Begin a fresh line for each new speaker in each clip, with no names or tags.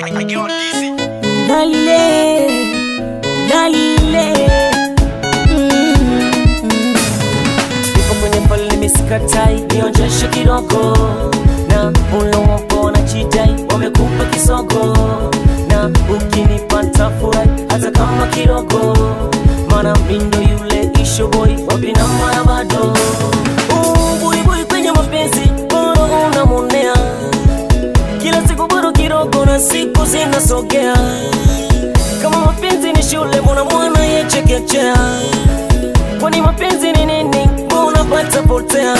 Galile, Galile.
Nipo kwenye pale misikatai, nionjeshe kidogo na ulowapo na chidai wamekupa kisogo na ukinipata furahi hata kama kidogo, mana mindo yule isho boy wapina mara bado Uh, buibui kwenye mapenzi boro unamonea kila siku bado kidogo na siku zinasogea kama mapenzi ni shule mbona mwana yechekechea kwani mapenzi ni nini mbona pata potea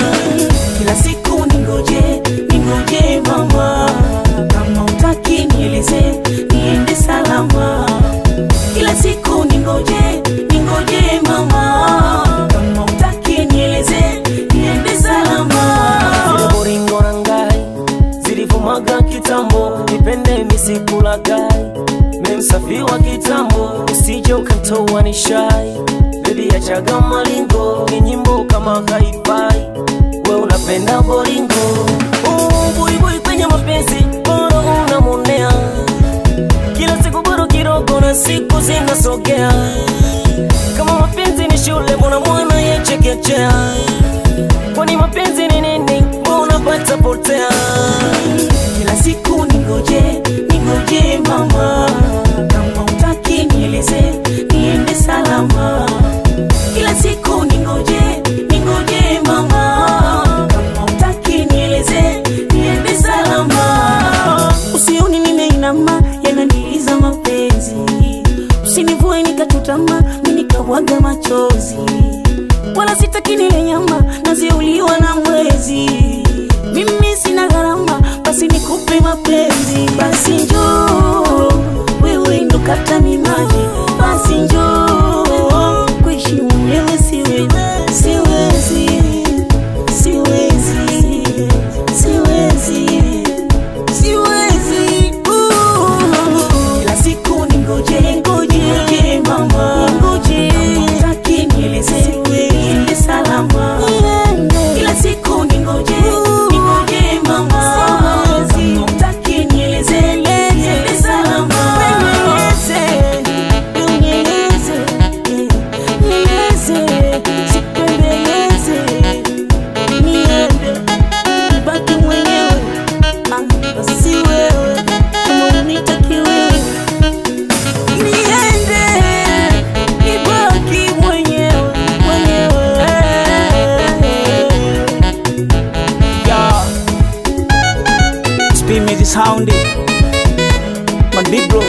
Kila siku ningoje, ningoje mama, kama utaki nieleze, niende salama. Kila siku ningoje, ningoje mama, kama utaki nieleze, niende salama.
Zile boringo na ngai zilivumaga kitambo nipende misikulagai memsafi wa kitambo usije ukantoa ni shai bebi achaga malingo ni nyimbo kama haifai we unapenda boringo Uh, buibui kwenye mapenzi boro unamonea kila siku bado kidogo na siku zinasogea kama mapenzi ni shule mbona mwana yechekechea kwani mapenzi ni nini mbona pata potea
Kila siku ningoje, ningoje mama, kama utaki nieleze, niende salama. Kila siku ningoje, ningoje mama, kama utaki nieleze, niende salama. Usioni nimeinama, yananiiza mapenzi, usinivue nikachutama, mimi nikabwaga machozi, wala sitaki nile nyama naziuliwa na mwezi. Mimi sina gharama, basi nikupe mapenzi, basi njoo wewe ndo kata mimaji, basi njoo kuishi mwenyewe siwezi, siwezi, siwezi, siwezi, siwezi. Uh. Kila siku ningoje, ningoje mama, ningoje kama utaki nieleze, niende salama. Kila siku ningoje, ningoje mama, kama utaki nieleze, niende salama. Nieleze, nieleze, sipembeleze, niende nibaki mwenyewe, ah, si wewe kama unitaki wewe niende nibaki mwenyewe mwenyewe
Yeah. Spin me the sound. My big bro.